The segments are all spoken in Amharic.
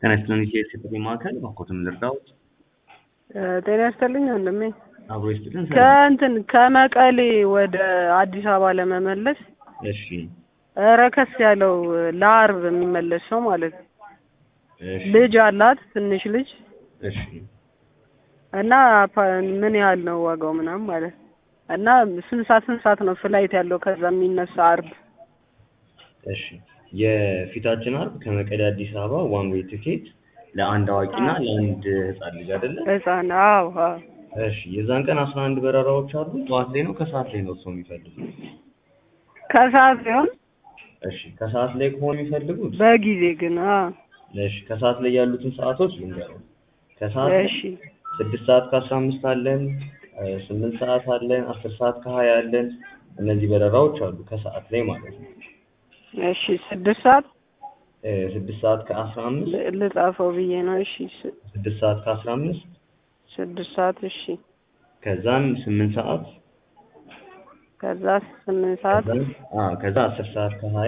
ጤና ይስጥልኝ የሴቶች ማዕከል እባክዎትን ልርዳዎት? ጤና ይስጥልኝ ወንድሜ። አብሮ ይስጥልን። ሰላም። ከእንትን ከመቀሌ ወደ አዲስ አበባ ለመመለስ እሺ ረከስ ያለው ለአርብ የሚመለስ ሰው ማለት ነው። እሺ ልጅ አላት ትንሽ ልጅ እሺ እና ፓ- ምን ያህል ነው ዋጋው ምናምን ማለት ነው። እና ስንት ሰዓት ስንት ሰዓት ነው ፍላይት ያለው ከዛ የሚነሳ አርብ? እሺ የፊታችን አርብ ከመቀሌ አዲስ አበባ ዋን ዌይ ትኬት ለአንድ አዋቂና ለአንድ ህጻን ልጅ አይደለ? ህፃን አዎ አዎ እሺ የዛን ቀን አስራ አንድ በረራዎች አሉ። ጠዋት ላይ ነው ከሰዓት ላይ ነው እርስዎ የሚፈልጉት? ከሰዓት ሲሆን እሺ ከሰዓት ላይ ከሆነ የሚፈልጉት በጊዜ ግን አዎ እሺ ከሰዓት ላይ ያሉትን ሰዓቶች ልንገረው። ከሰዓት ላይ እሺ ስድስት ሰዓት ከአስራ አምስት አለን፣ እ ስምንት ሰዓት አለን፣ አስር ሰዓት ከሀያ አለን። እነዚህ በረራዎች አሉ ከሰዓት ላይ ማለት ነው። እሺ ስድስት ሰዓት እ ስድስት ሰዓት ከአስራ አምስት ል- ልጻፈው ብዬ ነው። እሺ ስ- ስድስት ሰዓት ከአስራ አምስት ስድስት ሰዓት እሺ ከዛም ስምንት ሰዓት ከዛ ስምንት ሰዓት ከዛም አ ከዛ አስር ሰዓት ከሀያ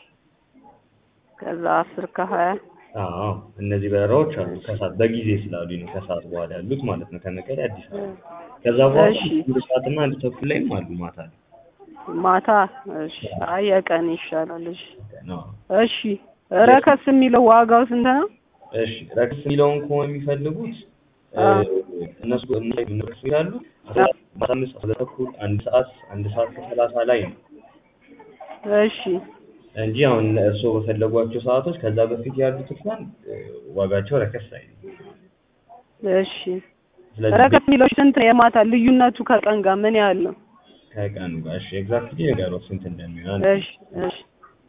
ከዛ አስር ከሀያ አዎ እነዚህ በረራዎች አሉ ከሰዓት በጊዜ ስላሉኝ ነው ከሰዓት በኋላ ያሉት ማለት ነው ከመቀሌ አዲስ አበባ ከዛ በኋላ እሺ። አንድ ሰዓትና አንድ ተኩል ላይም አሉ ማታ ላይ ማታ እሺ አይ የቀን ይሻላል እሺ ነው እሺ ረከስ የሚለው ዋጋው ስንት ነው? እሺ ረክስ የሚለውን ከሆነ የሚፈልጉት እ አዎ። እነሱ እነሱ ይላሉ አስራ አምስት አስራ ተኩል አንድ ሰዓት አንድ ሰዓት ከሰላሳ ላይ ነው እሺ እንጂ አሁን እርስዎ በፈለጓቸው ሰዓቶች ከዛ በፊት ያሉት እንኳን እ ዋጋቸው ረከስ አይልም። እሺ ስለዚህ ረከስ የሚለው ስንት ነው? የማታ ልዩነቱ ከቀን ጋር ምን ያህል ነው? ከቀኑ ጋር እሺ ኤግዛክትሊ ንገረው ስንት እንደሚሆን እሺ እሺ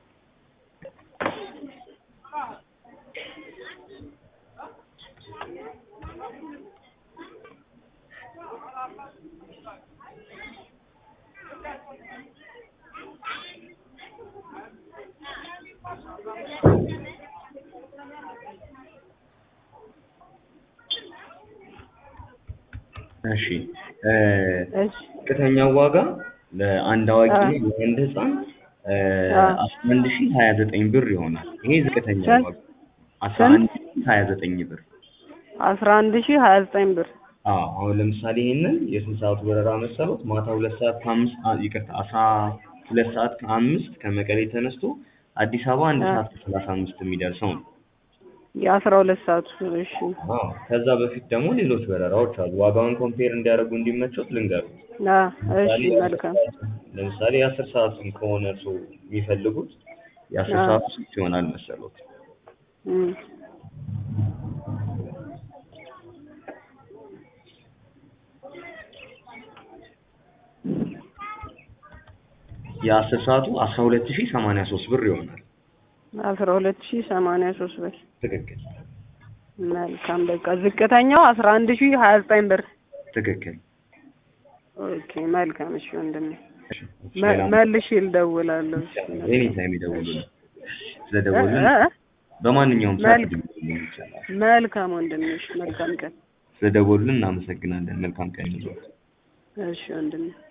እሺ እ እሺ ዝቅተኛው ዋጋ ለአንድ አዋቂ አ- እና ለአንድ ህፃን እ አ- አስራ አንድ ሺህ ሀያ ዘጠኝ ብር ይሆናል። ይሄ ዝቅተኛ ስንት? ዋጋ አስራ አንድ ሺህ ሀያ ዘጠኝ ብር። አስራ አንድ ሺህ ሀያ ዘጠኝ ብር አዎ አሁን ለምሳሌ ይሄንን የስንት ሰዓቱ በረራ መሰሉት? ማታ ሁለት ሰዓት ከአምስት አ- ይቅርታ አስራ ሁለት ሰዓት ከአምስት ከመቀሌ ተነስቶ አዲስ አበባ አንድ አ- ሰዓት ከሰላሳ አምስት የሚደርሰው ነው። የአስራ ሁለት ሰዓቱ እሺ አዎ ከዛ በፊት ደግሞ ሌሎች በረራዎች አሉ። ዋጋውን ኮምፔር እንዲያደርጉ እንዲመቾት ልንገሩት። አ ለምሳሌ እሺ መልካም ለምሳሌ የአስር ሰዓቱን ከሆነ እርስዎ የሚፈልጉት የአስር አዎ። ሰዓቱ ስንት ይሆናል መሰሎት? እም የአስር ሰዓቱ አስራ ሁለት ሺህ ሰማንያ ሶስት ብር ይሆናል። አስራ ሁለት ሺህ ሰማንያ ሶስት ብር ትክክል መልካም በቃ ዝቅተኛው አስራ አንድ ሺህ ሀያ ዘጠኝ ብር ትክክል። ኦኬ መልካም እሺ ወንድሜ እሺ፣ መ- ሌላ መልሼ እልደውላለሁ እሺ ኤኒ ታይም ይደውሉልን። ስለደወሉልን እ- እ- በማንኛውም ሰዓት መልክ- ሊደውሉልን ይችላል። መልካም ወንድሜ እሺ መልካም ቀን ስለደወሉልን እናመሰግናለን። መልካም ቀን ይሁንልዎት። እሺ ወንድሜ